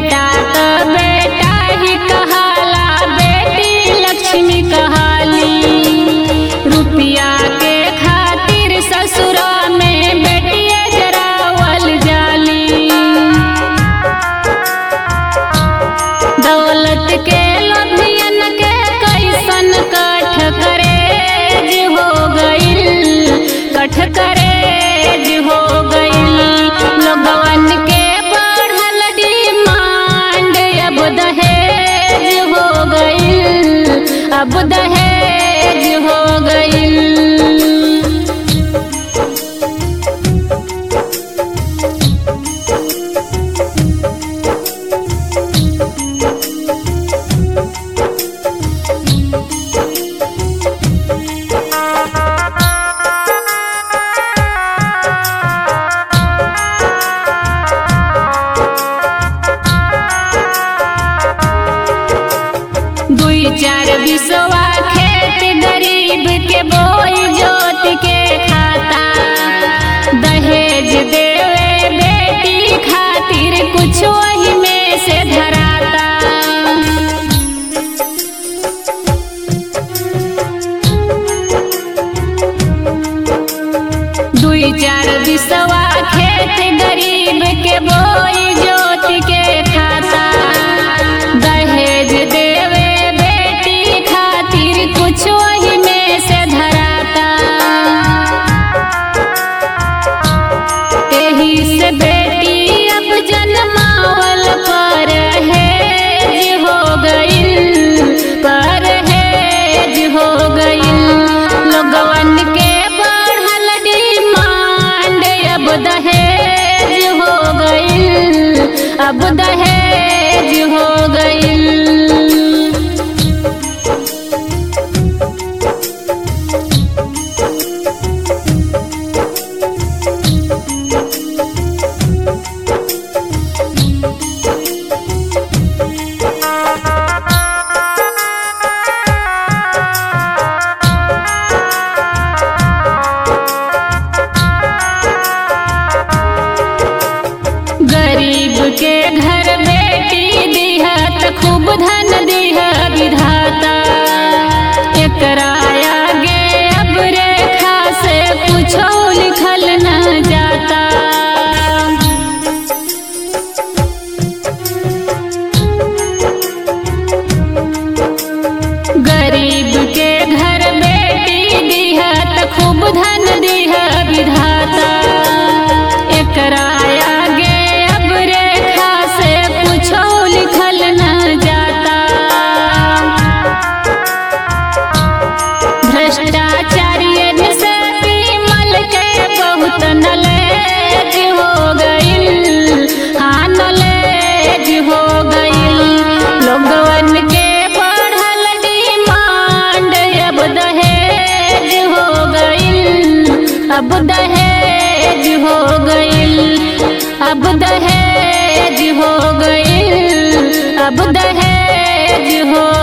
बेटा तो बेटा ही कहाला बेटी लक्ष्मी कहाली रुपया के खातिर ससुरा में बेटिए जरावल जाली दौलत के लोभियन के कैसन कठ करेज हो गइल कठ करेज हो गइल लोगवन के बढ़ल डिमांड अब दहेज हो गइल अब दहेज हो गइल दुई चार बिसवा खेत गरीब के बोई जोत के खाता दहेज देवे बेटी खातिर कुछ वही में से धराता दुई चार बिसवा खेत गरीब के बोई जोत के खाता दहेज देवे बेटी खातिर कुछ वही में से धराता एही से बेटी अब जन्मावल पर हेज हो गइल पर हेज हो गइल लोगवन के बढ़ल डिमांड अब दहेज हो गइल अब दहेज हो गइल गरीब के घर बेटी दिहत खूब धन दिह विधाता एकरा आगे अब रेखा से कुछो लिखल न जाता गरीब के घर बेटी दिहत खूब धन दिह विधाता एकरा आगे अब रेखा से कुछो लिखल न जाता भ्रष्टाचारियन से विमल के बहुत नलेज हो गइल हाँ नलेज हो गइल लोगवन के बढ़ल डिमांड अब दहेज हो गइल अब दहेज हो गइल अब दहेज हो गइल अब दहेज हो